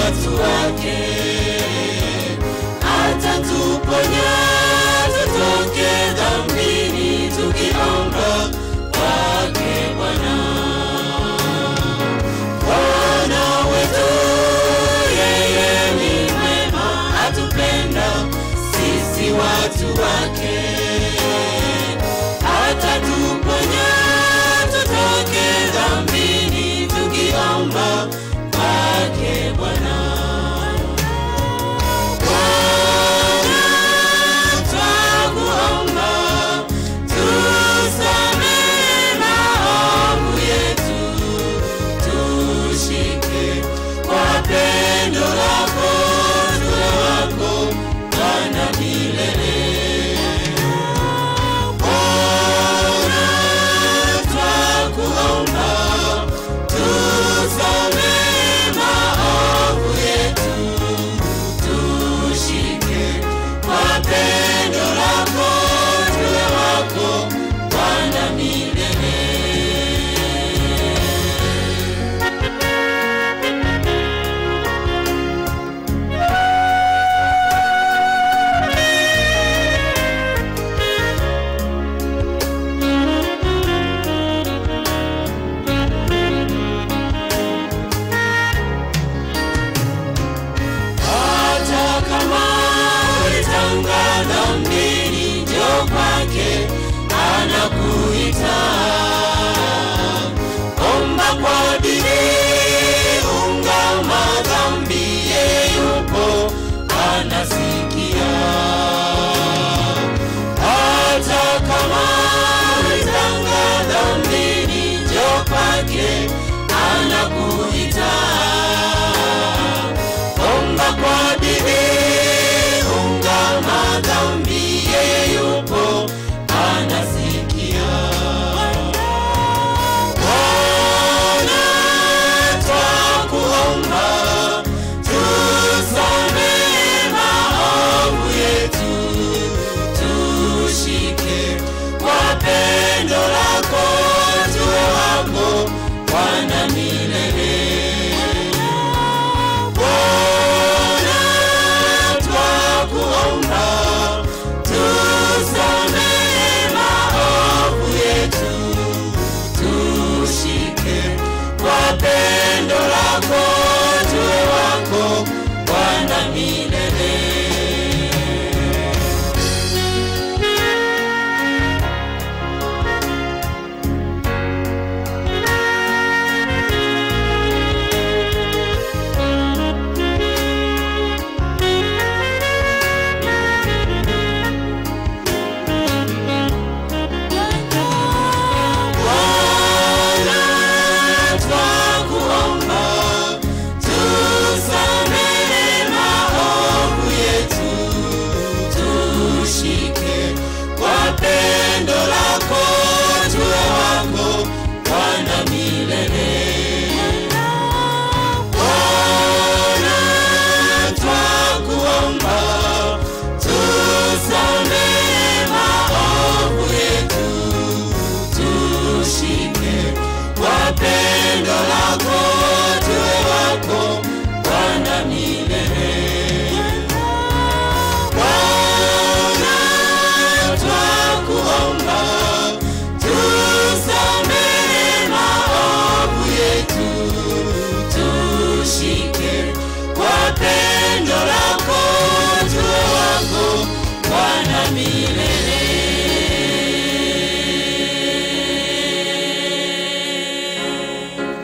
watu wake atatuponya tutoke dhambini tukiomba kwake Bwana. Bwana wetu yeye ni mwema, atupenda sisi watu wake, atatuponya tutoke dhambini tukiomba kwake Bwana. Bwana, twakuomba, tusamehe maovu yetu, tushike kwa pendo lako, tuwe wako Bwana milele. Bwana, twakuomba, tusamehe maovu yetu, tushike kwa pendo lako, tuwe wako Bwana milele. hata kama ulitanga dhambini, njoo kwake, anakuita. Omba kwa bidii, ungama dhambi, yeye yupo anasikia. Hata kama ulitanga dhambini, njoo kwake, anakuita omba kwa bidii, ungama dhambi, yeye yupo anasikia. Bwana, twakuomba, tusamehe maovu yetu, tushike kwa pendo lako, tuwe wako Bwana milele. Bwana, twakuomba, tusamehe maovu yetu, tushike kwa pendo lako, tuwe wako Bwana milele. Bwana, twakuomba, tusamehe maovu yetu, tushike kwa pendo lako, tuwe wako Bwana milele. Bwana, twakuomba, tusamehe maovu yetu tushike kwa pendo lako, tuwe wako Bwana milele. Bwana, twakuomba, tusamehe maovu yetu, tushike kwa pendo lako, tuwe wako Bwana milele.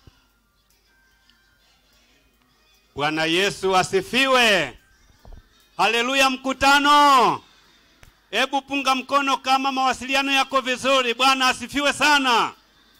Bwana Yesu asifiwe. Haleluya mkutano. Hebu punga mkono kama mawasiliano yako vizuri. Bwana asifiwe sana.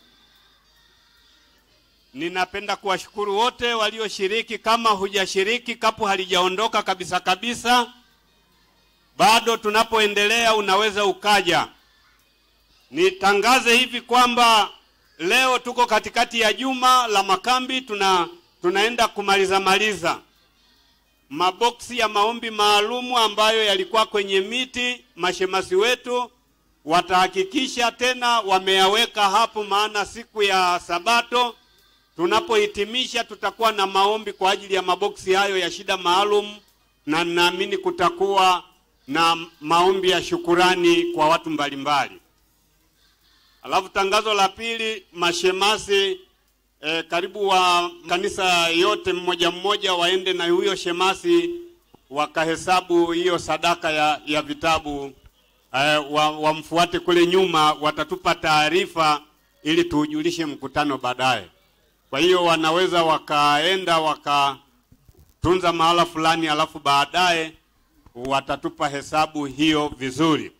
Ninapenda kuwashukuru wote walioshiriki. Kama hujashiriki, kapu halijaondoka kabisa kabisa, bado tunapoendelea unaweza ukaja. Nitangaze hivi kwamba leo tuko katikati ya juma la makambi, tuna tunaenda kumaliza maliza maboksi ya maombi maalumu ambayo yalikuwa kwenye miti. Mashemasi wetu watahakikisha tena wameyaweka hapo, maana siku ya Sabato tunapohitimisha tutakuwa na maombi kwa ajili ya maboksi hayo ya shida maalum, na naamini kutakuwa na maombi ya shukurani kwa watu mbalimbali. Alafu tangazo la pili, mashemasi eh, karibu wa kanisa yote mmoja mmoja waende na huyo shemasi wakahesabu hiyo sadaka ya, ya vitabu eh, wa, wamfuate kule nyuma, watatupa taarifa ili tuujulishe mkutano baadaye. Kwa hiyo wanaweza wakaenda wakatunza mahala fulani, alafu baadaye watatupa hesabu hiyo vizuri.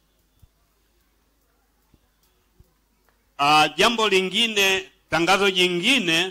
Uh, jambo lingine, tangazo jingine,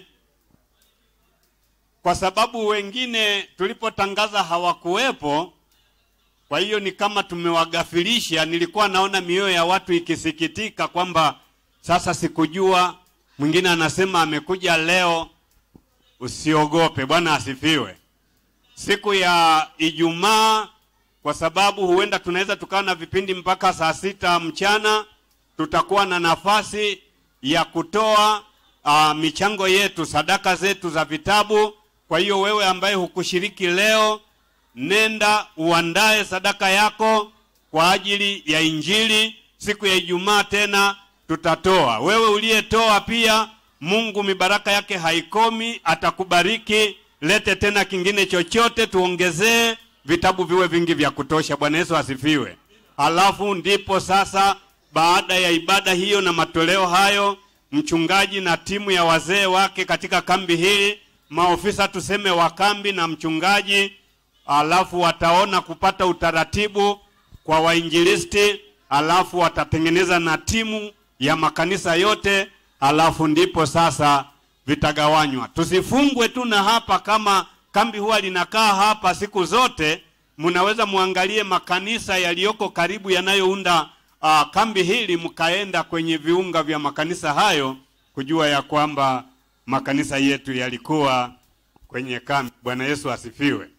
kwa sababu wengine tulipotangaza hawakuwepo, kwa hiyo ni kama tumewagafilisha. Nilikuwa naona mioyo ya watu ikisikitika kwamba sasa sikujua. Mwingine anasema amekuja leo. Usiogope, Bwana asifiwe. Siku ya Ijumaa, kwa sababu huenda tunaweza tukawa na vipindi mpaka saa sita mchana tutakuwa na nafasi ya kutoa uh, michango yetu, sadaka zetu za vitabu. Kwa hiyo wewe ambaye hukushiriki leo, nenda uandae sadaka yako kwa ajili ya Injili. Siku ya Ijumaa tena tutatoa. Wewe uliyetoa pia, Mungu mibaraka yake haikomi, atakubariki. Lete tena kingine chochote, tuongezee vitabu viwe vingi vya kutosha. Bwana Yesu asifiwe. Halafu ndipo sasa baada ya ibada hiyo na matoleo hayo, mchungaji na timu ya wazee wake katika kambi hili, maofisa tuseme wa kambi na mchungaji, alafu wataona kupata utaratibu kwa wainjilisti, alafu watatengeneza na timu ya makanisa yote, alafu ndipo sasa vitagawanywa. Tusifungwe tu na hapa, kama kambi huwa linakaa hapa siku zote, mnaweza muangalie makanisa yaliyoko karibu yanayounda uh, kambi hili mkaenda kwenye viunga vya makanisa hayo kujua ya kwamba makanisa yetu yalikuwa kwenye kambi. Bwana Yesu asifiwe.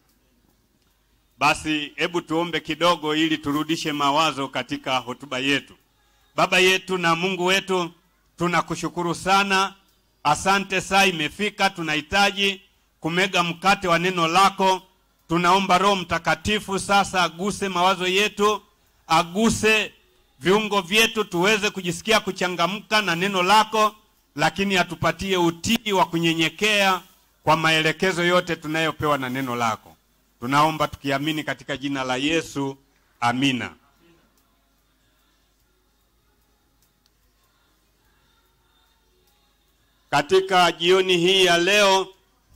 Basi hebu tuombe kidogo ili turudishe mawazo katika hotuba yetu. Baba yetu na Mungu wetu, tunakushukuru sana. Asante, saa imefika, tunahitaji kumega mkate wa neno lako. Tunaomba Roho Mtakatifu sasa aguse mawazo yetu, aguse viungo vyetu tuweze kujisikia kuchangamka na neno lako, lakini atupatie utii wa kunyenyekea kwa maelekezo yote tunayopewa na neno lako. Tunaomba tukiamini katika jina la Yesu, amina. Katika jioni hii ya leo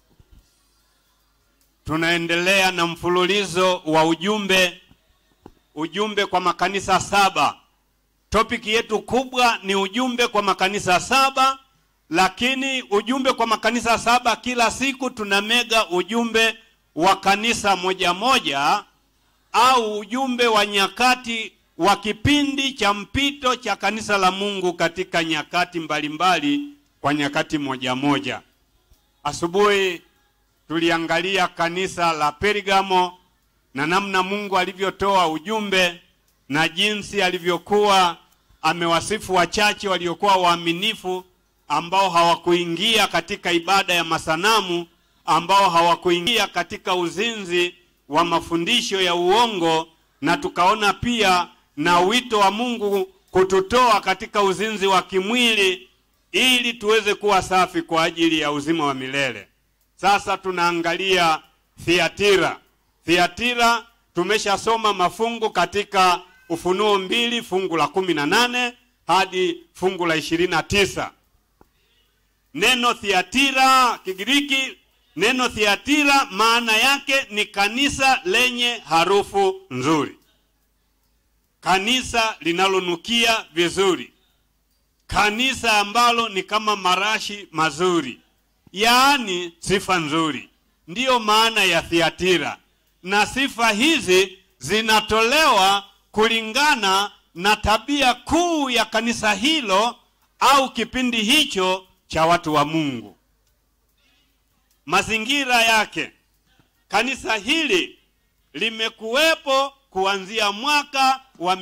tunaendelea na mfululizo wa ujumbe ujumbe kwa makanisa saba. Topiki yetu kubwa ni ujumbe kwa makanisa saba, lakini ujumbe kwa makanisa saba, kila siku tunamega ujumbe wa kanisa moja moja au ujumbe wa nyakati wa kipindi cha mpito cha kanisa la Mungu katika nyakati mbalimbali mbali, kwa nyakati moja moja. Asubuhi tuliangalia kanisa la Pergamo na namna Mungu alivyotoa ujumbe na jinsi alivyokuwa amewasifu wachache waliokuwa waaminifu ambao hawakuingia katika ibada ya masanamu, ambao hawakuingia katika uzinzi wa mafundisho ya uongo, na tukaona pia na wito wa Mungu kututoa katika uzinzi wa kimwili ili tuweze kuwa safi kwa ajili ya uzima wa milele. Sasa tunaangalia Thiatira. Thiatira tumeshasoma mafungu katika Ufunuo mbili fungu la kumi na nane hadi fungu la ishirini na tisa. Neno Thiatira Kigiriki neno thiatira maana yake ni kanisa lenye harufu nzuri kanisa linalonukia vizuri kanisa ambalo ni kama marashi mazuri yaani sifa nzuri ndiyo maana ya thiatira na sifa hizi zinatolewa kulingana na tabia kuu ya kanisa hilo au kipindi hicho cha watu wa mungu mazingira yake kanisa hili limekuwepo kuanzia mwaka wa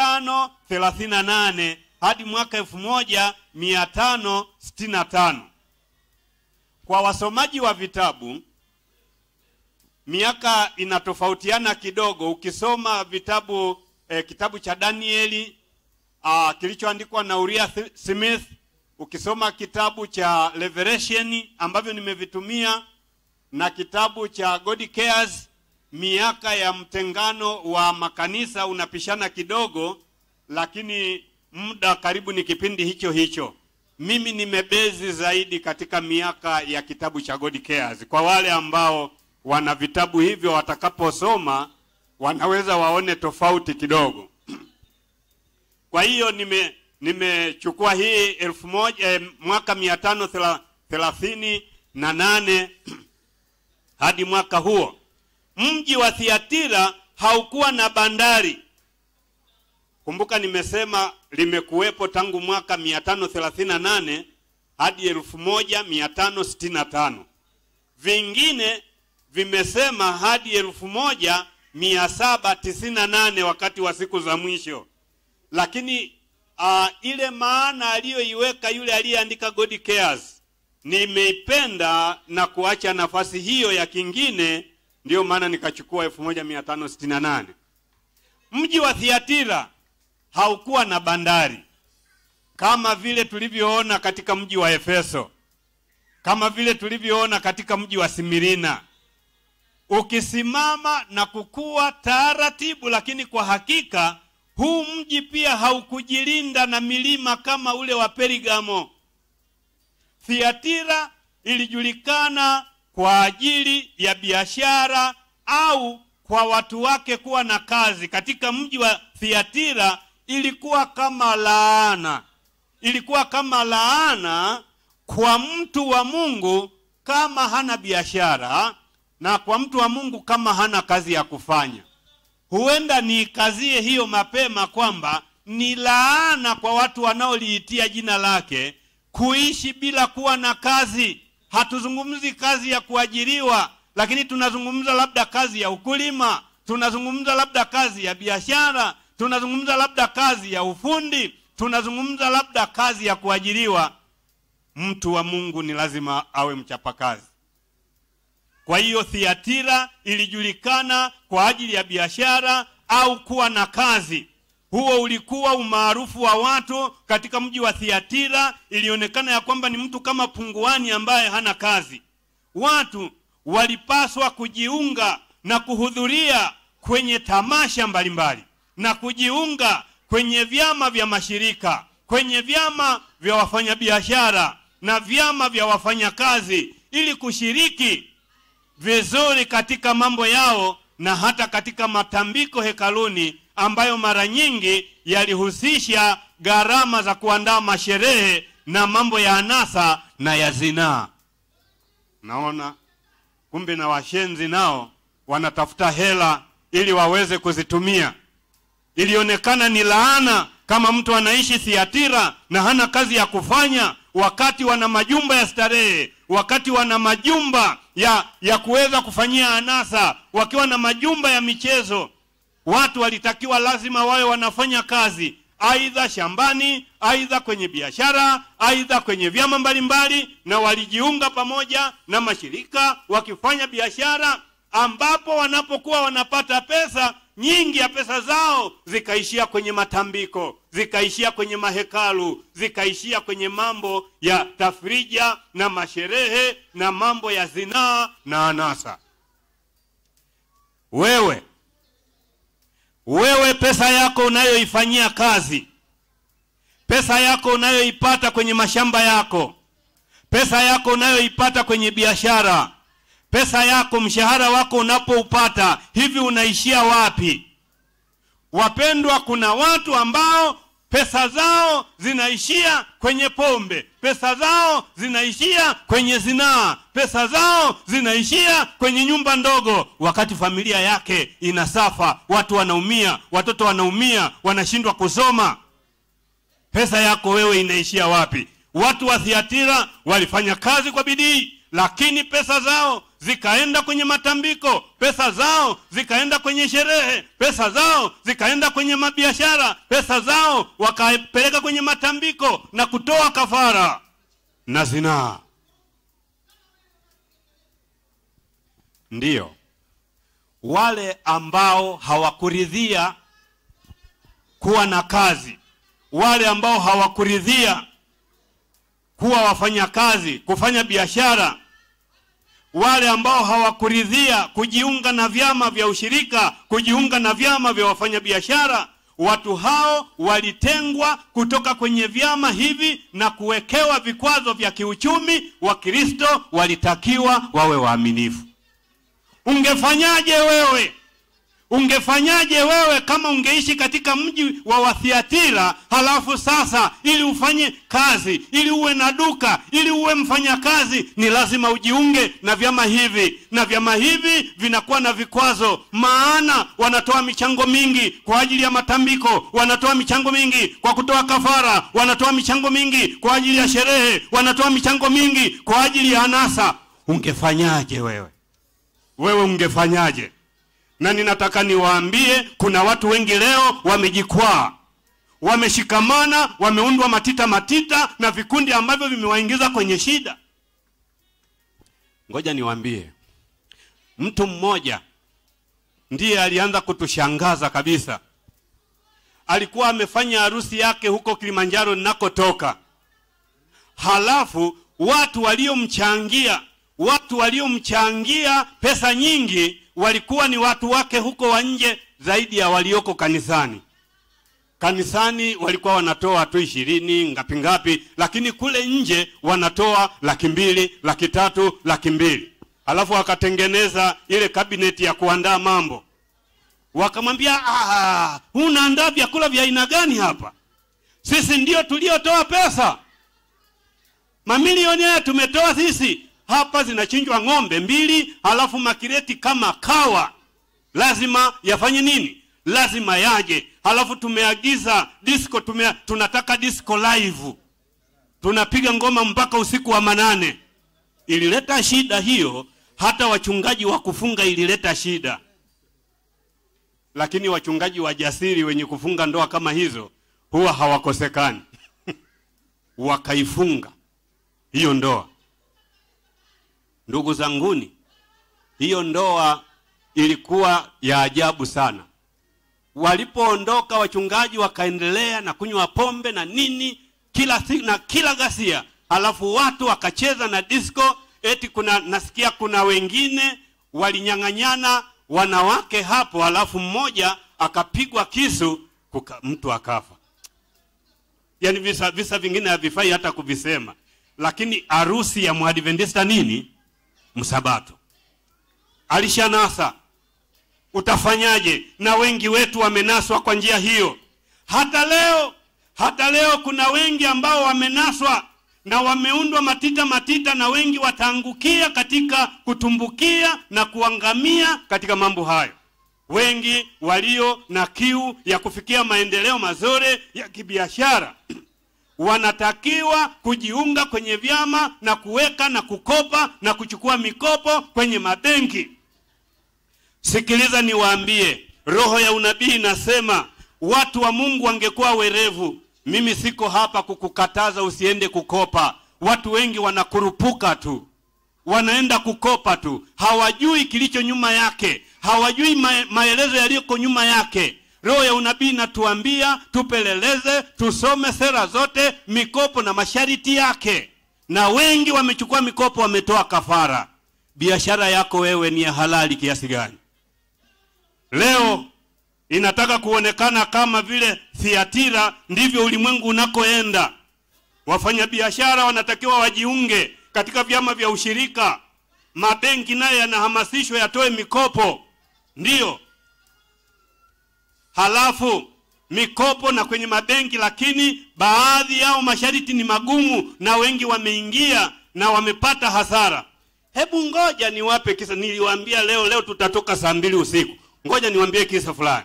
538 hadi mwaka 1565 kwa wasomaji wa vitabu miaka inatofautiana kidogo ukisoma vitabu eh, kitabu cha danieli uh, kilichoandikwa na uria smith ukisoma kitabu cha revelation ambavyo nimevitumia na kitabu cha god cares miaka ya mtengano wa makanisa unapishana kidogo lakini muda karibu ni kipindi hicho hicho mimi nimebezi zaidi katika miaka ya kitabu cha god cares kwa wale ambao wana vitabu hivyo watakaposoma wanaweza waone tofauti kidogo kwa hiyo nime nimechukua hii elfu moja eh, mwaka mia tano thelathini na nane hadi mwaka huo mji wa thiatira haukuwa na bandari kumbuka nimesema limekuwepo tangu mwaka 538 hadi 1565 vingine vimesema hadi 1798 wakati wa siku za mwisho lakini uh, ile maana aliyoiweka yule aliyeandika god cares nimeipenda na kuacha nafasi hiyo ya kingine ndiyo maana nikachukua 1568 mji wa thiatira haukuwa na bandari kama vile tulivyoona katika mji wa efeso kama vile tulivyoona katika mji wa simirina ukisimama na kukua taratibu lakini kwa hakika huu mji pia haukujilinda na milima kama ule wa perigamo thiatira ilijulikana kwa ajili ya biashara au kwa watu wake kuwa na kazi katika mji wa thiatira ilikuwa kama laana ilikuwa kama laana kwa mtu wa mungu kama hana biashara na kwa mtu wa mungu kama hana kazi ya kufanya huenda niikazie hiyo mapema kwamba ni laana kwa watu wanaoliitia jina lake kuishi bila kuwa na kazi hatuzungumzi kazi ya kuajiriwa lakini tunazungumza labda kazi ya ukulima tunazungumza labda kazi ya biashara tunazungumza labda kazi ya ufundi tunazungumza labda kazi ya kuajiriwa mtu wa mungu ni lazima awe mchapakazi kwa hiyo thiatira ilijulikana kwa ajili ya biashara au kuwa na kazi huo ulikuwa umaarufu wa watu katika mji wa thiatira ilionekana ya kwamba ni mtu kama punguani ambaye hana kazi watu walipaswa kujiunga na kuhudhuria kwenye tamasha mbalimbali na kujiunga kwenye vyama vya mashirika kwenye vyama vya wafanyabiashara na vyama vya wafanyakazi ili kushiriki vizuri katika mambo yao na hata katika matambiko hekaluni ambayo mara nyingi yalihusisha gharama za kuandaa masherehe na mambo ya anasa na ya zinaa naona kumbe na washenzi nao wanatafuta hela ili waweze kuzitumia ilionekana ni laana kama mtu anaishi thiatira na hana kazi ya kufanya wakati wana majumba ya starehe wakati wana majumba ya ya kuweza kufanyia anasa wakiwa na majumba ya michezo watu walitakiwa lazima wawe wanafanya kazi aidha shambani aidha kwenye biashara aidha kwenye vyama mbalimbali na walijiunga pamoja na mashirika wakifanya biashara ambapo wanapokuwa wanapata pesa nyingi ya pesa zao zikaishia kwenye matambiko zikaishia kwenye mahekalu zikaishia kwenye mambo ya tafrija na masherehe na mambo ya zinaa na anasa wewe wewe pesa yako unayoifanyia kazi pesa yako unayoipata kwenye mashamba yako pesa yako unayoipata kwenye biashara pesa yako mshahara wako unapoupata hivi unaishia wapi wapendwa kuna watu ambao pesa zao zinaishia kwenye pombe pesa zao zinaishia kwenye zinaa pesa zao zinaishia kwenye nyumba ndogo wakati familia yake inasafa watu wanaumia watoto wanaumia wanashindwa kusoma pesa yako wewe inaishia wapi watu wa thiatira walifanya kazi kwa bidii lakini pesa zao zikaenda kwenye matambiko pesa zao zikaenda kwenye sherehe pesa zao zikaenda kwenye mabiashara pesa zao wakapeleka kwenye matambiko na kutoa kafara na zinaa ndiyo wale ambao hawakuridhia kuwa na kazi wale ambao hawakuridhia kuwa wafanyakazi kufanya biashara wale ambao hawakuridhia kujiunga na vyama vya ushirika kujiunga na vyama vya wafanyabiashara watu hao walitengwa kutoka kwenye vyama hivi na kuwekewa vikwazo vya kiuchumi wakristo walitakiwa wawe waaminifu ungefanyaje wewe ungefanyaje wewe kama ungeishi katika mji wa wathiatira halafu sasa ili ufanye kazi ili uwe na duka ili uwe mfanyakazi ni lazima ujiunge na vyama hivi na vyama hivi vinakuwa na vikwazo maana wanatoa michango mingi kwa ajili ya matambiko wanatoa michango mingi kwa kutoa kafara wanatoa michango mingi kwa ajili ya sherehe wanatoa michango mingi kwa ajili ya anasa ungefanyaje wewe wewe ungefanyaje na ninataka niwaambie kuna watu wengi leo wamejikwaa wameshikamana wameundwa matita matita na vikundi ambavyo vimewaingiza kwenye shida ngoja niwaambie mtu mmoja ndiye alianza kutushangaza kabisa alikuwa amefanya harusi yake huko kilimanjaro ninakotoka halafu watu waliomchangia watu waliomchangia pesa nyingi walikuwa ni watu wake huko wa nje zaidi ya walioko kanisani kanisani walikuwa wanatoa tu ishirini ngapi ngapi lakini kule nje wanatoa laki mbili laki tatu laki mbili alafu wakatengeneza ile kabineti ya kuandaa mambo wakamwambia "Ah, unaandaa vyakula vya aina gani hapa sisi ndio tuliotoa pesa mamilioni haya tumetoa sisi hapa zinachinjwa ng'ombe mbili halafu makireti kama kawa lazima yafanye nini lazima yaje halafu tumeagiza disco tume, tunataka disco live tunapiga ngoma mpaka usiku wa manane ilileta shida hiyo hata wachungaji wa kufunga ilileta shida lakini wachungaji wajasiri wenye kufunga ndoa kama hizo huwa hawakosekani wakaifunga hiyo ndoa ndugu zanguni hiyo ndoa ilikuwa ya ajabu sana walipoondoka wachungaji wakaendelea na kunywa pombe na nini kila si, na kila ghasia halafu watu wakacheza na disco eti kuna nasikia kuna wengine walinyang'anyana wanawake hapo halafu mmoja akapigwa kisu kuka, mtu akafa yaani visa, visa vingine havifai hata kuvisema lakini harusi ya mwadventista nini msabato alishanasa utafanyaje na wengi wetu wamenaswa kwa njia hiyo hata leo hata leo kuna wengi ambao wamenaswa na wameundwa matita matita na wengi wataangukia katika kutumbukia na kuangamia katika mambo hayo wengi walio na kiu ya kufikia maendeleo mazuri ya kibiashara wanatakiwa kujiunga kwenye vyama na kuweka na kukopa na kuchukua mikopo kwenye mabenki sikiliza niwaambie roho ya unabii inasema watu wa mungu wangekuwa werevu mimi siko hapa kukukataza usiende kukopa watu wengi wanakurupuka tu wanaenda kukopa tu hawajui kilicho nyuma yake hawajui ma maelezo yaliyoko nyuma yake roho ya unabii inatuambia tupeleleze tusome sera zote mikopo na masharti yake na wengi wamechukua mikopo wametoa kafara biashara yako wewe ni ya halali kiasi gani leo inataka kuonekana kama vile thiatira ndivyo ulimwengu unakoenda wafanyabiashara wanatakiwa wajiunge katika vyama vya ushirika mabenki nayo yanahamasishwa yatoe mikopo, ndiyo. Halafu mikopo na kwenye mabenki, lakini baadhi yao masharti ni magumu, na wengi wameingia na wamepata hasara. Hebu ngoja niwape kisa. Niliwaambia leo leo tutatoka saa mbili usiku. Ngoja niwaambie kisa fulani.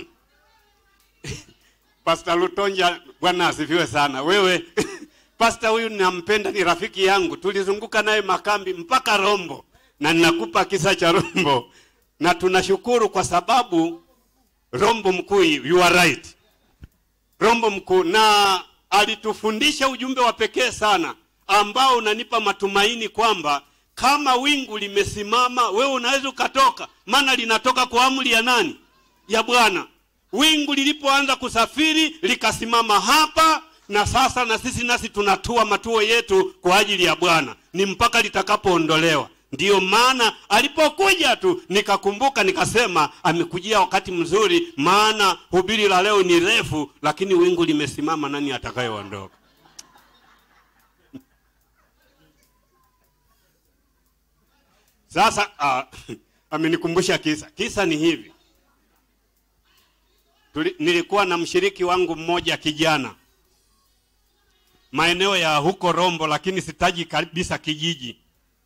Pastor Lutonja, Bwana asifiwe sana. Wewe Pastor huyu nampenda, ni rafiki yangu, tulizunguka naye makambi mpaka Rombo, na ninakupa kisa cha Rombo, na tunashukuru kwa sababu Rombo mkuu, you are right, Rombo mkuu, na alitufundisha ujumbe wa pekee sana ambao unanipa matumaini kwamba kama wingu limesimama, wewe unaweza ukatoka, maana linatoka kwa amri ya nani? Ya Bwana. Wingu lilipoanza kusafiri likasimama hapa, na sasa na sisi nasi tunatua matuo yetu kwa ajili ya Bwana, ni mpaka litakapoondolewa. Ndiyo maana alipokuja tu nikakumbuka, nikasema amekujia wakati mzuri, maana hubiri la leo ni refu, lakini wingu limesimama. Nani atakayeondoka? Sasa uh, amenikumbusha kisa. Kisa ni hivi Tuli, nilikuwa na mshiriki wangu mmoja kijana maeneo ya huko Rombo, lakini sitaji kabisa kijiji.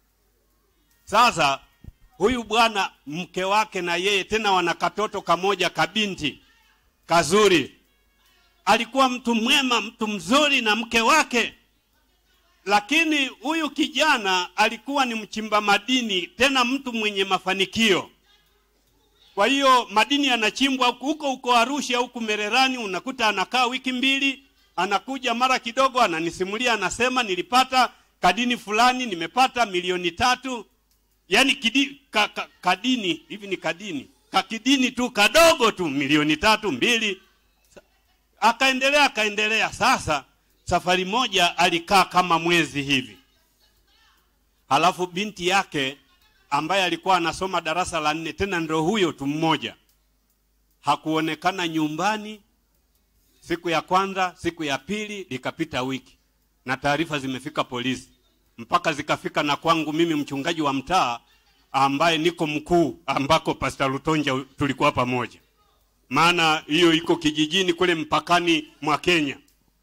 Sasa huyu bwana mke wake na yeye tena wana katoto kamoja kabinti kazuri, alikuwa mtu mwema, mtu mzuri na mke wake lakini huyu kijana alikuwa ni mchimba madini, tena mtu mwenye mafanikio. Kwa hiyo madini yanachimbwa huko huko Arusha, huku Mererani, unakuta anakaa wiki mbili, anakuja mara kidogo, ananisimulia, anasema nilipata kadini fulani, nimepata milioni tatu. Yani kidi, ka, ka, kadini hivi ni kadini kakidini tu kadogo tu, milioni tatu mbili. Akaendelea akaendelea sasa Safari moja alikaa kama mwezi hivi, halafu binti yake ambaye alikuwa anasoma darasa la nne, tena ndo huyo tu mmoja, hakuonekana nyumbani. Siku ya kwanza, siku ya pili, likapita wiki na taarifa zimefika polisi, mpaka zikafika na kwangu mimi mchungaji wa mtaa ambaye niko mkuu, ambako Pastor Lutonja tulikuwa pamoja, maana hiyo iko kijijini kule mpakani mwa Kenya.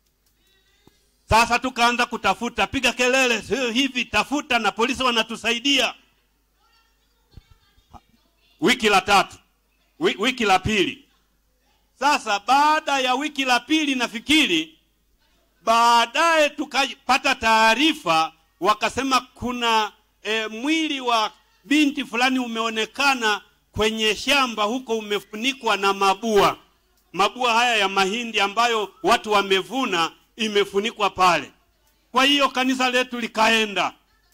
Sasa tukaanza kutafuta, piga kelele, sio hivi, tafuta, na polisi wanatusaidia. Wiki la tatu, wiki la pili. Sasa baada ya wiki la pili, nafikiri baadaye tukapata taarifa, wakasema kuna e, mwili wa binti fulani umeonekana kwenye shamba huko, umefunikwa na mabua. Mabua haya ya mahindi ambayo watu wamevuna imefunikwa pale. Kwa hiyo kanisa letu likaenda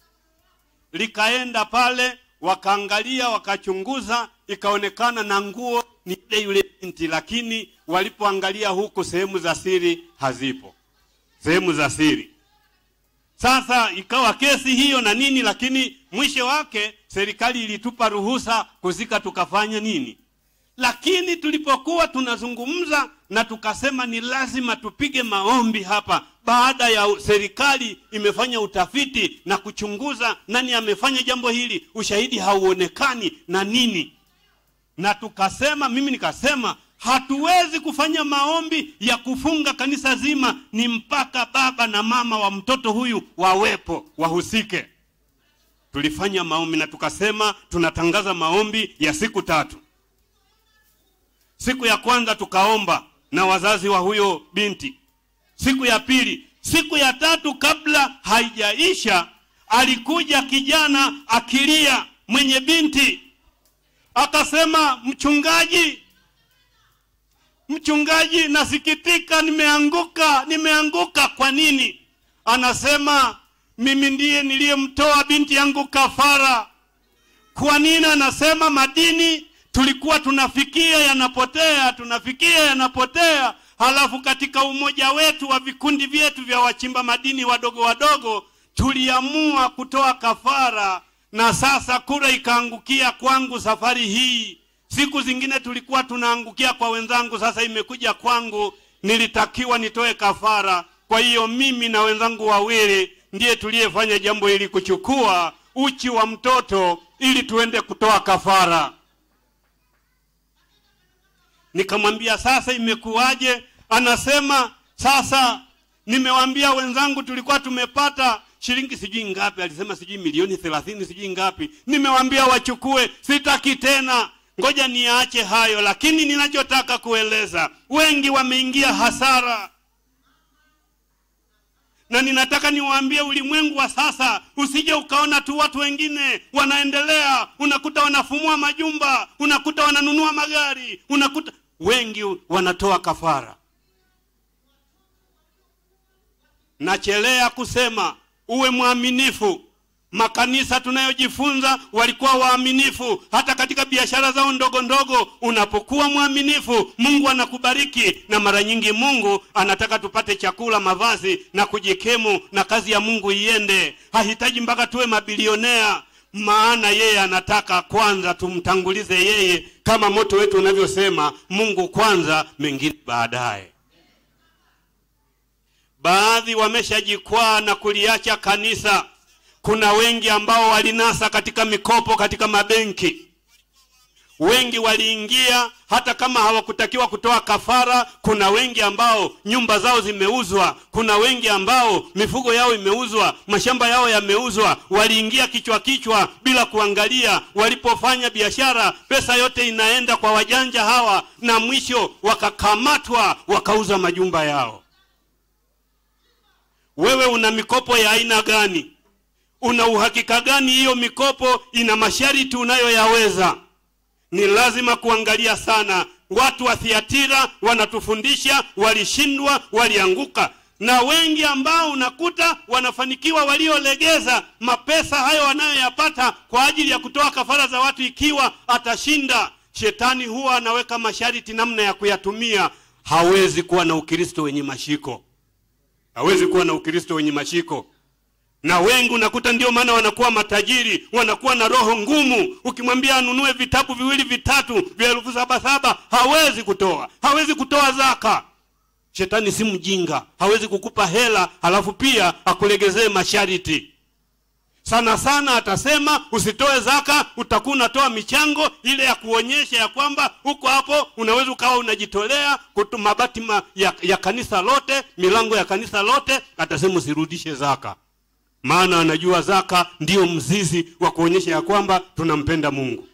likaenda pale, wakaangalia, wakachunguza, ikaonekana na nguo ni ile yule binti, lakini walipoangalia huku sehemu za siri hazipo, sehemu za siri. Sasa ikawa kesi hiyo na nini, lakini mwisho wake serikali ilitupa ruhusa kuzika, tukafanya nini lakini tulipokuwa tunazungumza na tukasema ni lazima tupige maombi hapa, baada ya serikali imefanya utafiti na kuchunguza nani amefanya jambo hili, ushahidi hauonekani na nini, na tukasema, mimi nikasema hatuwezi kufanya maombi ya kufunga kanisa zima, ni mpaka baba na mama wa mtoto huyu wawepo, wahusike. Tulifanya maombi na tukasema tunatangaza maombi ya siku tatu. Siku ya kwanza tukaomba na wazazi wa huyo binti, siku ya pili, siku ya tatu, kabla haijaisha, alikuja kijana akilia, mwenye binti akasema, mchungaji, mchungaji, nasikitika, nimeanguka, nimeanguka. Kwa nini? Anasema mimi ndiye niliyemtoa binti yangu kafara. Kwa nini? Anasema madini tulikuwa tunafikia yanapotea, tunafikia yanapotea, halafu katika umoja wetu wa vikundi vyetu vya wachimba madini wadogo wadogo tuliamua kutoa kafara, na sasa kura ikaangukia kwangu safari hii. Siku zingine tulikuwa tunaangukia kwa wenzangu, sasa imekuja kwangu, nilitakiwa nitoe kafara. Kwa hiyo mimi na wenzangu wawili ndiye tuliyefanya jambo hili, kuchukua uchi wa mtoto ili tuende kutoa kafara. Nikamwambia sasa imekuwaje? Anasema sasa nimewaambia wenzangu tulikuwa tumepata shilingi sijui ngapi, alisema sijui milioni thelathini sijui ngapi, nimewaambia wachukue, sitaki tena, ngoja niache hayo. Lakini ninachotaka kueleza, wengi wameingia hasara na ninataka niwaambie ulimwengu wa sasa, usije ukaona tu watu wengine wanaendelea, unakuta wanafumua majumba, unakuta wananunua magari, unakuta wengi wanatoa kafara. Nachelea kusema uwe mwaminifu. Makanisa tunayojifunza walikuwa waaminifu, hata katika biashara zao ndogo ndogo. Unapokuwa mwaminifu, Mungu anakubariki, na mara nyingi Mungu anataka tupate chakula, mavazi na kujikemu, na kazi ya Mungu iende. Hahitaji mpaka tuwe mabilionea, maana yeye anataka kwanza tumtangulize yeye, kama moto wetu unavyosema, Mungu kwanza, mengine baadaye. Baadhi wameshajikwaa na kuliacha kanisa. Kuna wengi ambao walinasa katika mikopo katika mabenki. Wengi waliingia hata kama hawakutakiwa kutoa kafara. Kuna wengi ambao nyumba zao zimeuzwa. Kuna wengi ambao mifugo yao imeuzwa, mashamba yao yameuzwa. Waliingia kichwa kichwa bila kuangalia. Walipofanya biashara, pesa yote inaenda kwa wajanja hawa, na mwisho wakakamatwa, wakauza majumba yao. Wewe una mikopo ya aina gani? Una uhakika gani hiyo mikopo ina masharti unayoyaweza? Ni lazima kuangalia sana. Watu wa Thiatira wanatufundisha, walishindwa, walianguka, na wengi ambao unakuta wanafanikiwa, waliolegeza mapesa hayo wanayoyapata kwa ajili ya kutoa kafara za watu, ikiwa atashinda, shetani huwa anaweka masharti namna ya kuyatumia. Hawezi kuwa na Ukristo wenye mashiko hawezi kuwa na Ukristo wenye mashiko. Na wengi unakuta ndio maana wanakuwa matajiri, wanakuwa na roho ngumu. Ukimwambia anunue vitabu viwili vitatu vya elfu saba saba hawezi kutoa, hawezi kutoa zaka. Shetani si mjinga, hawezi kukupa hela halafu pia akulegezee masharti. Sana sana atasema usitoe zaka, utakuwa unatoa michango ile ya kuonyesha ya kwamba huko hapo unaweza ukawa unajitolea kutu mabati ma, ya, ya kanisa lote, milango ya kanisa lote. Atasema usirudishe zaka, maana anajua zaka ndiyo mzizi wa kuonyesha ya kwamba tunampenda Mungu.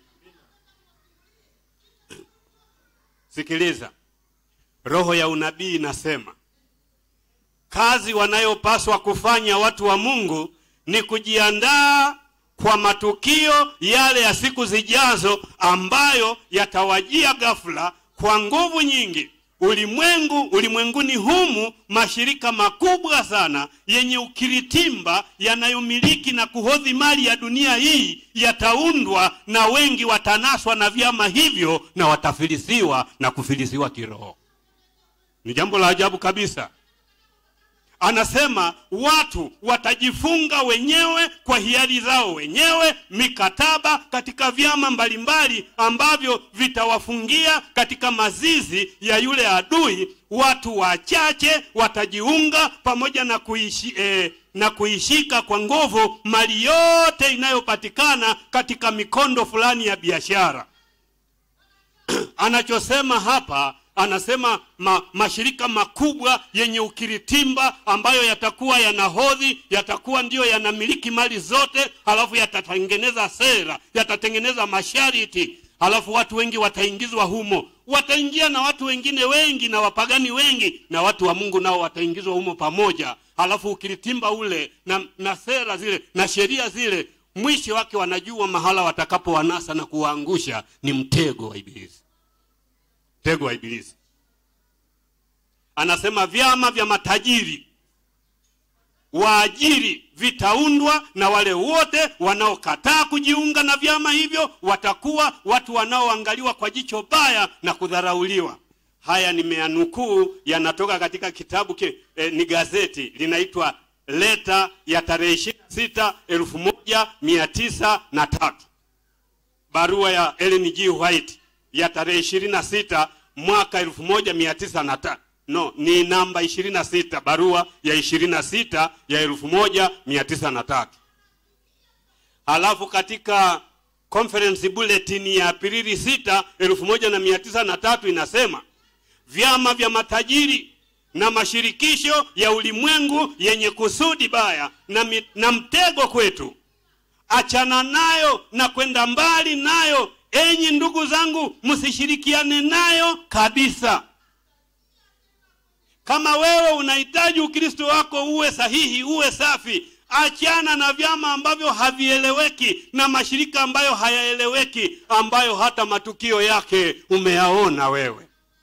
Sikiliza, roho ya unabii inasema kazi wanayopaswa kufanya watu wa Mungu ni kujiandaa kwa matukio yale ya siku zijazo ambayo yatawajia ghafla kwa nguvu nyingi. Ulimwengu ulimwenguni humu mashirika makubwa sana yenye ukiritimba yanayomiliki na kuhodhi mali ya dunia hii yataundwa, na wengi watanaswa na vyama hivyo na watafilisiwa na kufilisiwa kiroho. Ni jambo la ajabu kabisa. Anasema watu watajifunga wenyewe kwa hiari zao wenyewe mikataba katika vyama mbalimbali ambavyo vitawafungia katika mazizi ya yule adui. Watu wachache watajiunga pamoja na kuishi, eh, na kuishika kwa nguvu mali yote inayopatikana katika mikondo fulani ya biashara. Anachosema hapa anasema ma, mashirika makubwa yenye ukiritimba ambayo yatakuwa yanahodhi, yatakuwa ndiyo yanamiliki mali zote, halafu yatatengeneza sera, yatatengeneza masharti, halafu watu wengi wataingizwa humo. Wataingia na watu wengine wengi na wapagani wengi, na watu wa Mungu nao wataingizwa humo pamoja, halafu ukiritimba ule na, na sera zile na sheria zile, mwisho wake wanajua mahala watakapowanasa na kuwaangusha ni mtego wa Ibilisi mtego wa Ibilisi. Anasema vyama vya matajiri waajiri vitaundwa, na wale wote wanaokataa kujiunga na vyama hivyo watakuwa watu wanaoangaliwa kwa jicho baya na kudharauliwa. Haya nimeyanukuu, yanatoka katika kitabu ke, eh, ni gazeti linaitwa Leta ya tarehe ishirini na sita elfu moja mia tisa na tatu barua ya Ellen G. White ya tarehe ishirini na sita mwaka elfu moja mia tisa na tatu no ni namba ishirini na sita barua ya ishirini na sita ya elfu moja mia tisa na tatu halafu katika conference bulletin ya Aprili 6 1903 inasema vyama vya matajiri na mashirikisho ya ulimwengu yenye kusudi baya na, mi, na mtego kwetu achana nayo na kwenda mbali nayo enyi ndugu zangu msishirikiane nayo kabisa kama wewe unahitaji ukristo wako uwe sahihi uwe safi achana na vyama ambavyo havieleweki na mashirika ambayo hayaeleweki ambayo hata matukio yake umeyaona wewe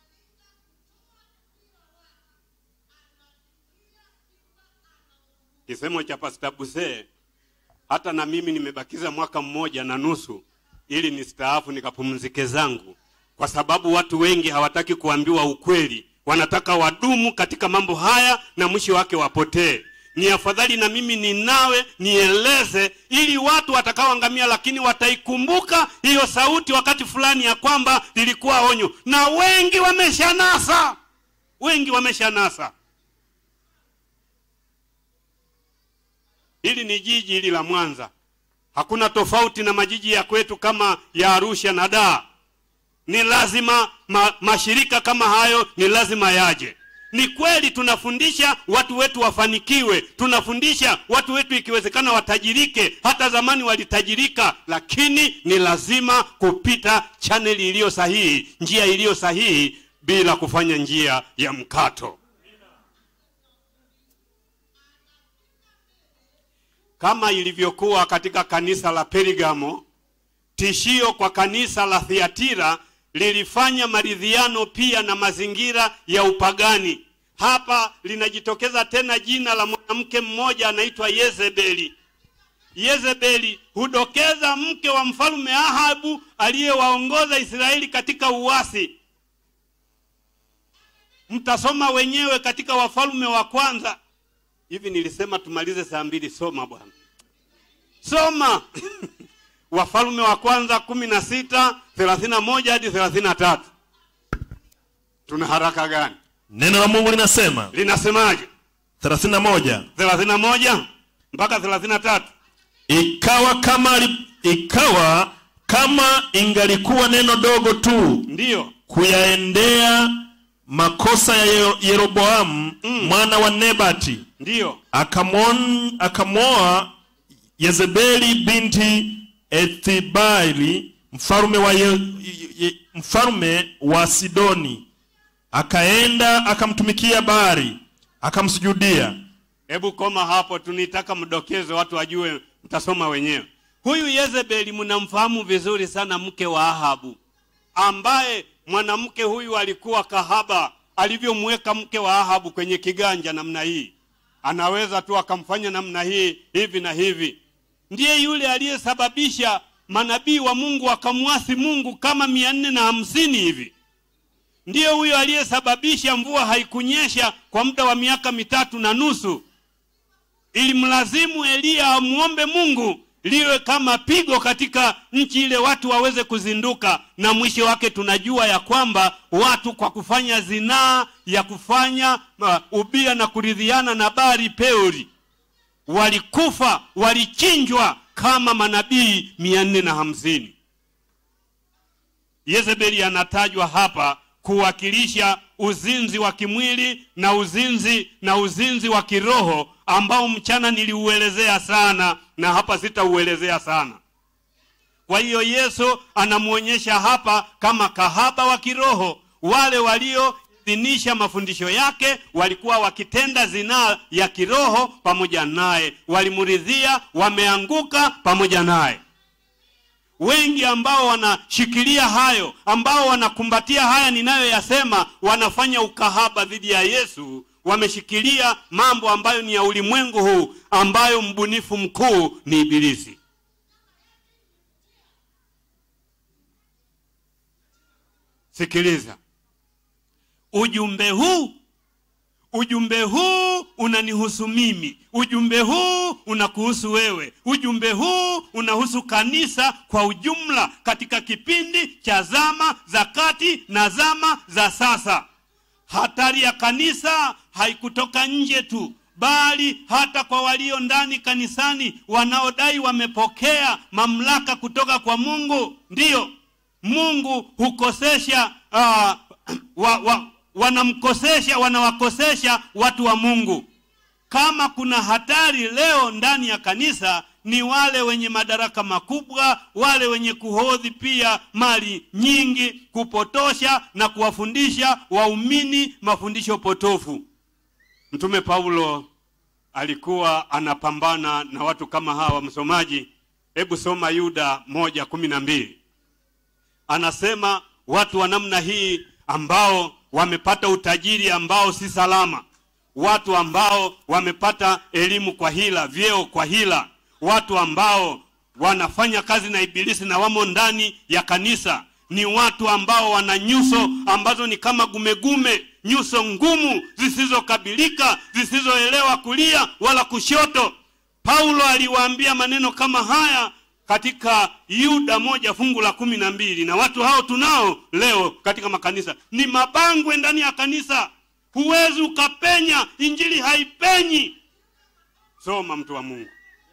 kisemo cha pasta busee hata na mimi nimebakiza mwaka mmoja na nusu ili nistaafu nikapumzike zangu kwa sababu watu wengi hawataki kuambiwa ukweli wanataka wadumu katika mambo haya na mwisho wake wapotee ni afadhali na mimi ninawe nieleze ili watu watakaoangamia lakini wataikumbuka hiyo sauti wakati fulani ya kwamba lilikuwa onyo na wengi wameshanasa wengi wameshanasa hili ni jiji hili la mwanza hakuna tofauti na majiji ya kwetu kama ya arusha na daa ni lazima ma, mashirika kama hayo ni lazima yaje ni kweli tunafundisha watu wetu wafanikiwe tunafundisha watu wetu ikiwezekana watajirike hata zamani walitajirika lakini ni lazima kupita chaneli iliyo sahihi njia iliyo sahihi bila kufanya njia ya mkato kama ilivyokuwa katika kanisa la perigamo tishio kwa kanisa la thiatira lilifanya maridhiano pia na mazingira ya upagani hapa linajitokeza tena jina la mwanamke mmoja anaitwa yezebeli yezebeli hudokeza mke wa mfalume ahabu aliyewaongoza israeli katika uwasi mtasoma wenyewe katika wafalume wa kwanza hivi nilisema tumalize saa mbili soma bwana soma wafalume wa kwanza kumi na sita thelathini na moja hadi thelathini na tatu tuna haraka gani neno la mungu linasema linasemaje 31 thelathini na moja mpaka thelathini na tatu ikawa kama li- ikawa kama ingalikuwa neno dogo tu ndiyo kuyaendea makosa ya Yero- yeroboamu Mm. mwana wa nebati ndiyo akamwon- akamwoa yezebeli binti ethibaili mfalume wa, ye, ye, mfalume wa sidoni akaenda akamtumikia bari akamsujudia hebu koma hapo tunitaka mdokezo watu wajue mtasoma wenyewe huyu yezebeli mnamfahamu vizuri sana mke wa ahabu ambaye mwanamke huyu alikuwa kahaba alivyomweka mke wa ahabu kwenye kiganja namna hii anaweza tu akamfanya namna hii hivi na hivi ndiye yule aliyesababisha manabii wa mungu wakamwasi mungu kama mia nne na hamsini hivi ndiye huyo aliyesababisha mvua haikunyesha kwa muda wa miaka mitatu na nusu ilimlazimu eliya amwombe mungu liwe kama pigo katika nchi ile watu waweze kuzinduka na mwisho wake tunajua ya kwamba watu kwa kufanya zinaa ya kufanya uh, ubia na kuridhiana na bari peori walikufa walichinjwa kama manabii mia nne na hamsini yezebeli anatajwa hapa kuwakilisha uzinzi wa kimwili na uzinzi na uzinzi wa kiroho ambao mchana niliuelezea sana na hapa sitauelezea sana kwa hiyo yesu anamwonyesha hapa kama kahaba wa kiroho wale walioidhinisha mafundisho yake walikuwa wakitenda zinaa ya kiroho pamoja naye walimridhia wameanguka pamoja naye wengi ambao wanashikilia hayo ambao wanakumbatia haya ninayoyasema wanafanya ukahaba dhidi ya yesu wameshikilia mambo ambayo ni ya ulimwengu huu ambayo mbunifu mkuu ni ibilisi sikiliza ujumbe huu ujumbe huu unanihusu mimi ujumbe huu unakuhusu wewe ujumbe huu unahusu kanisa kwa ujumla katika kipindi cha zama za kati na zama za sasa hatari ya kanisa haikutoka nje tu bali hata kwa walio ndani kanisani wanaodai wamepokea mamlaka kutoka kwa mungu ndiyo mungu hukosesha uh, wa, wa, wanamkosesha wanawakosesha watu wa mungu kama kuna hatari leo ndani ya kanisa ni wale wenye madaraka makubwa wale wenye kuhodhi pia mali nyingi kupotosha na kuwafundisha waumini mafundisho potofu mtume paulo alikuwa anapambana na watu kama hawa msomaji hebu soma yuda moja kumi na mbili anasema watu wa namna hii ambao wamepata utajiri ambao si salama watu ambao wamepata elimu kwa hila vyeo kwa hila watu ambao wanafanya kazi na ibilisi na wamo ndani ya kanisa ni watu ambao wana nyuso ambazo ni kama gumegume nyuso ngumu zisizokabilika zisizoelewa kulia wala kushoto paulo aliwaambia maneno kama haya katika yuda moja fungu la kumi na mbili na watu hao tunao leo katika makanisa ni mabangwe ndani ya kanisa huwezi ukapenya injili haipenyi soma mtu wa mungu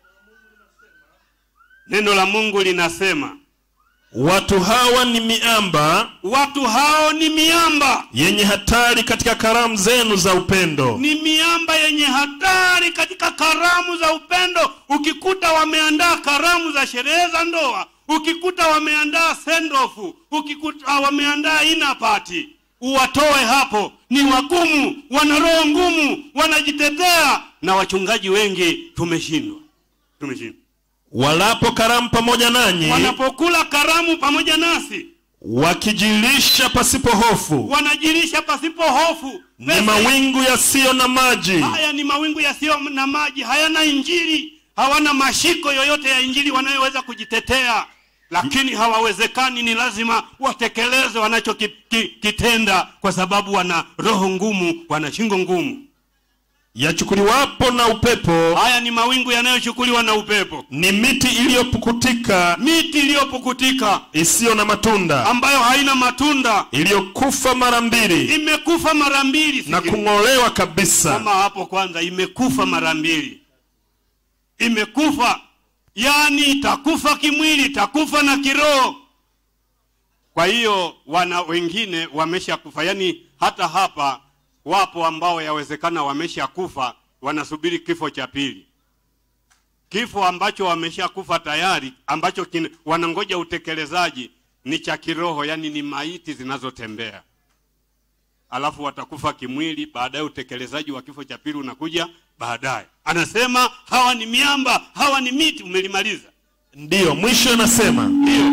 neno la mungu linasema watu hawa ni miamba watu hao ni miamba yenye hatari katika karamu zenu za upendo ni miamba yenye hatari katika karamu za upendo ukikuta wameandaa karamu za sherehe za ndoa ukikuta wameandaa sendofu ukikuta wameandaa inapati uwatoe hapo ni wagumu wana roho ngumu wanajitetea na wachungaji wengi tumeshindwa tumeshindwa walapo karamu pamoja nanyi wanapokula karamu pamoja nasi wakijilisha pasipo hofu wanajilisha pasipo hofu ni Pesa- mawingu yasiyo na maji haya ni mawingu yasiyo na maji hayana injili hawana mashiko yoyote ya injili wanayoweza kujitetea lakini hawawezekani ni lazima watekeleze wanachokitenda kwa sababu wana roho ngumu wana shingo ngumu yachukuliwapo na upepo haya ni mawingu yanayochukuliwa na upepo ni miti iliyopukutika miti iliyopukutika isiyo na matunda ambayo haina matunda iliyokufa mara mbili imekufa mara mbili na Sikiliza. kung'olewa kabisa kama hapo kwanza imekufa mara mbili imekufa yaani itakufa kimwili itakufa na kiroho kwa hiyo wana wengine wameshakufa yaani hata hapa wapo ambao yawezekana wameshakufa wanasubiri kifo cha pili kifo ambacho wameshakufa tayari ambacho kin, wanangoja utekelezaji ni cha kiroho yaani ni maiti zinazotembea alafu watakufa kimwili baadaye utekelezaji wa kifo cha pili unakuja baadaye anasema hawa ni miamba hawa ni miti umelimaliza ndiyo mwisho anasema ndio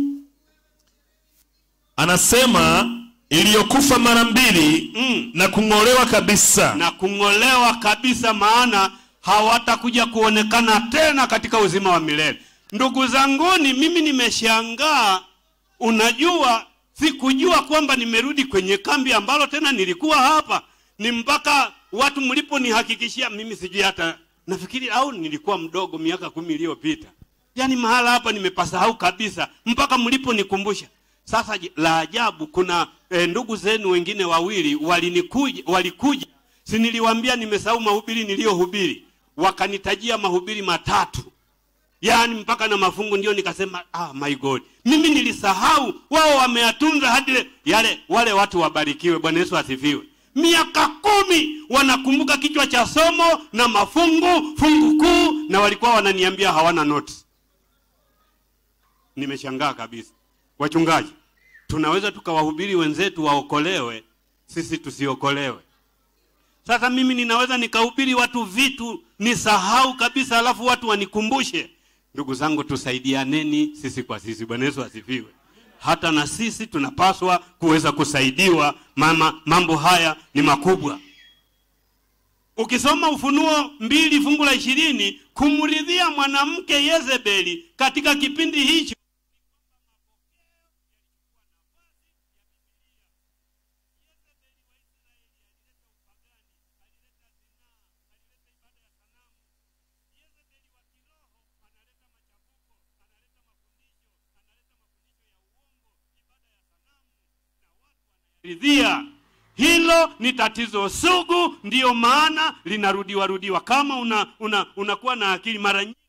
anasema iliyokufa mara mbili mm. na kung'olewa kabisa na kung'olewa kabisa maana hawatakuja kuonekana tena katika uzima wa milele ndugu zanguni mimi nimeshangaa unajua sikujua kwamba nimerudi kwenye kambi ambalo tena nilikuwa hapa ni mpaka watu mliponihakikishia mimi sijui hata nafikiri au nilikuwa mdogo miaka kumi iliyopita yaani mahala hapa nimepasahau kabisa mpaka mliponikumbusha sasa je, la ajabu kuna e, ndugu zenu wengine wawili walinikuja walikuja si niliwaambia nimesahau mahubiri niliyohubiri wakanitajia mahubiri matatu yaani mpaka na mafungu ndio nikasema ah, my god mimi nilisahau wao wameyatunza hadi le- yale wale watu wabarikiwe bwana yesu asifiwe miaka kumi wanakumbuka kichwa cha somo na mafungu fungu kuu na walikuwa wananiambia hawana notes nimeshangaa kabisa wachungaji tunaweza tukawahubiri wenzetu waokolewe sisi tusiokolewe sasa mimi ninaweza nikahubiri watu vitu nisahau kabisa alafu watu wanikumbushe ndugu zangu tusaidianeni sisi kwa sisi bwana yesu asifiwe hata na sisi tunapaswa kuweza kusaidiwa mama mambo haya ni makubwa ukisoma ufunuo mbili fungu la ishirini kumridhia mwanamke yezebeli katika kipindi hicho ridhia hilo ni tatizo sugu ndiyo maana linarudiwa rudiwa kama una, una, unakuwa na akili mara nyingi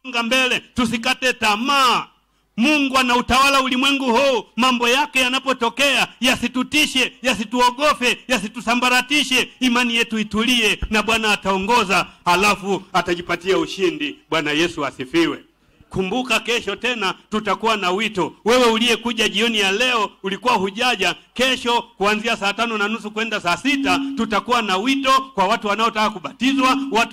kusonga mbele tusikate tamaa mungu anautawala ulimwengu huu mambo yake yanapotokea yasitutishe yasituogofe yasitusambaratishe imani yetu itulie na bwana ataongoza halafu atajipatia ushindi bwana yesu asifiwe kumbuka kesho tena tutakuwa na wito wewe uliyekuja jioni ya leo ulikuwa hujaja kesho kuanzia saa tano na nusu kwenda saa sita tutakuwa na wito kwa watu wanaotaka kubatizwa watu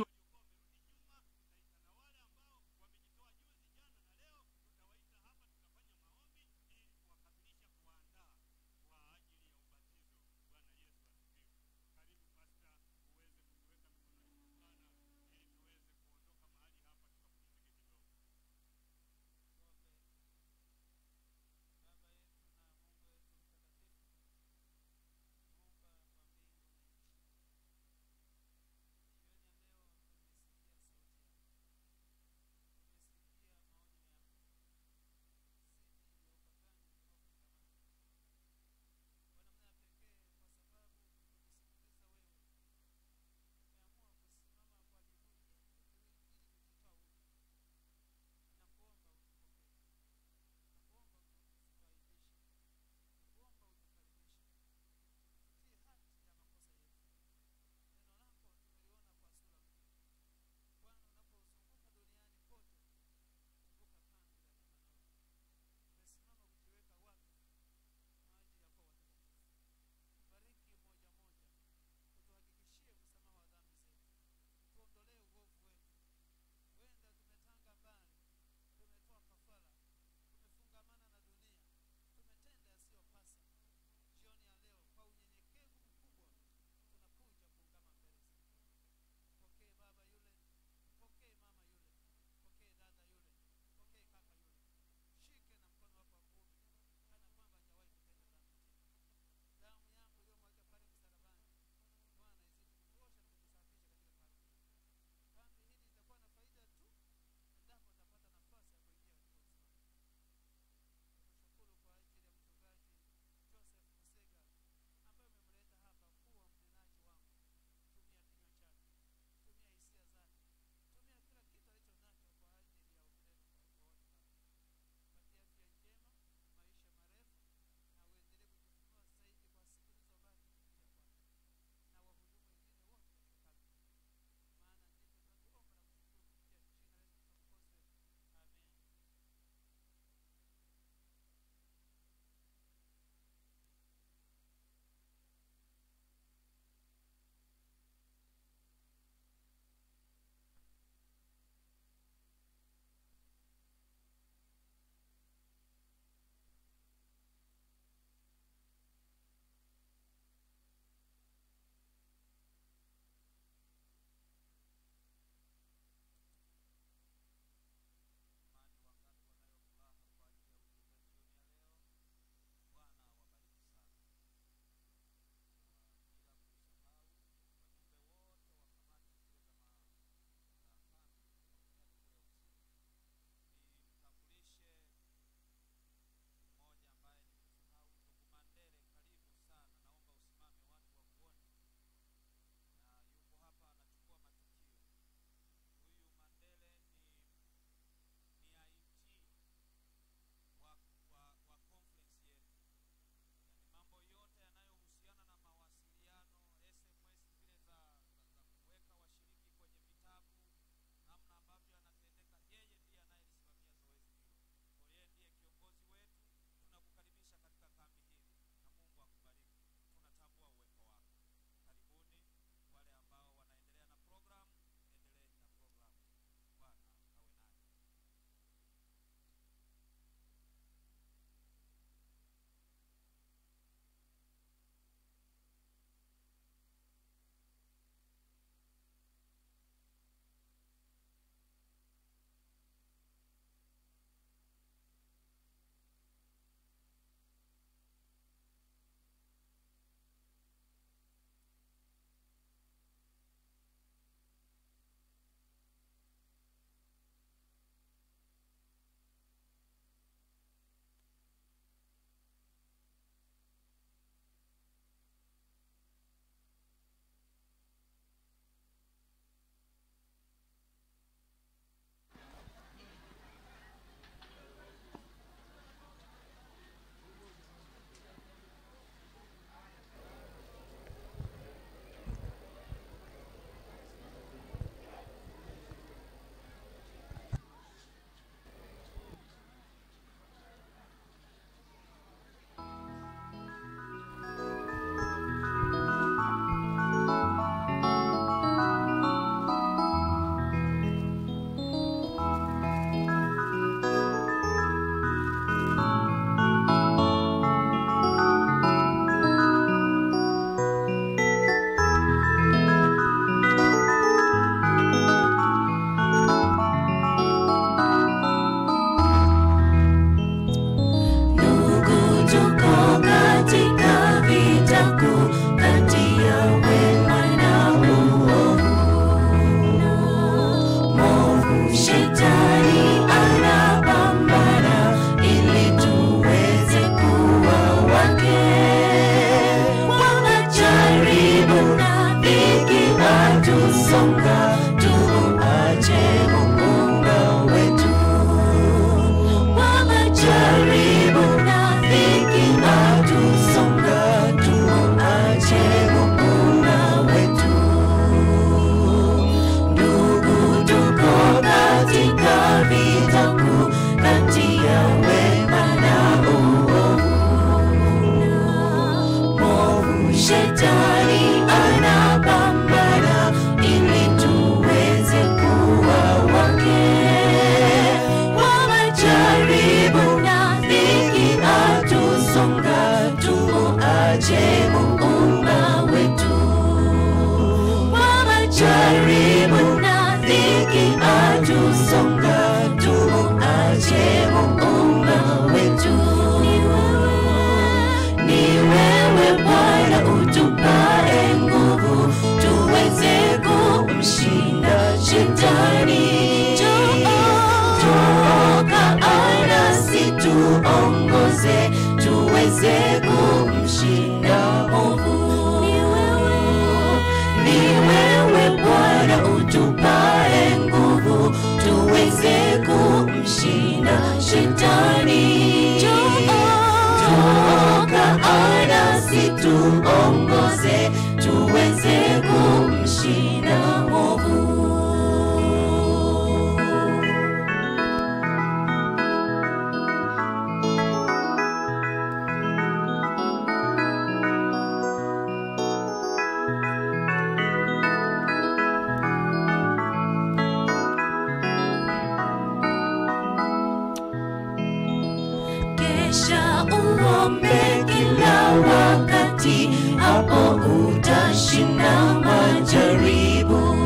wakati, hapo utashinda majaribu.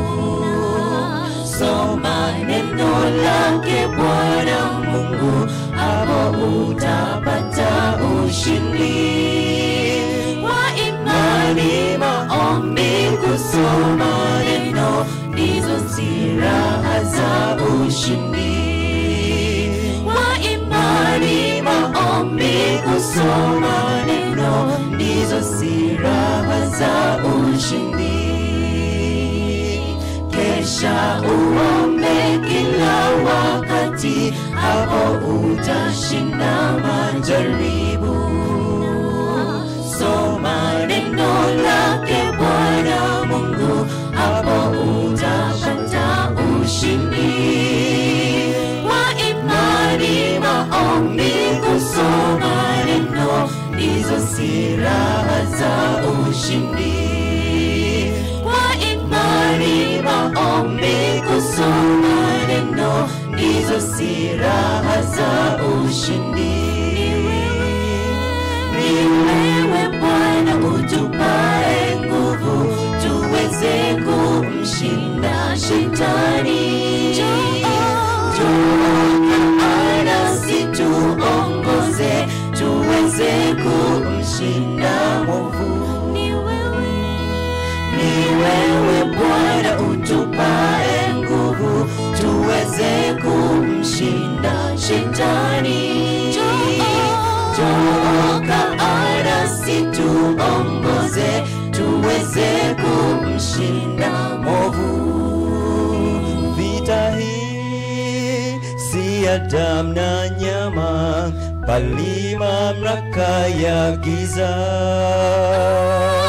Soma neno lake Bwana Mungu, hapo utapata ushindi. Kwa imani, maombi, kusoma neno ndizo silaha za ushindi. Kwa imani, maombi, kusoma neno ndizo silaha za ushindi. Kesha uombe kila wakati, hapo utashinda majaribu. Soma neno lake Bwana Mungu, hapo utapata ushindi. Kwa imani, maombi, kusoma neno ndizo silaha za ushindi. Kwa imani, maombi, kusoma neno ndizo silaha za ushindi. Ni wewe Bwana utupae nguvu, tuweze kumshinda shetani. Njoo nasi tuongoze, tuweze kumshinda mwovu. Ni wewe ni wewe Bwana utupae nguvu, tuweze kumshinda shetani. Njoo nasi tuongoze, tuweze kumshinda mwovu. Vita hii si ya damu na nyama, bali mamlaka ya giza.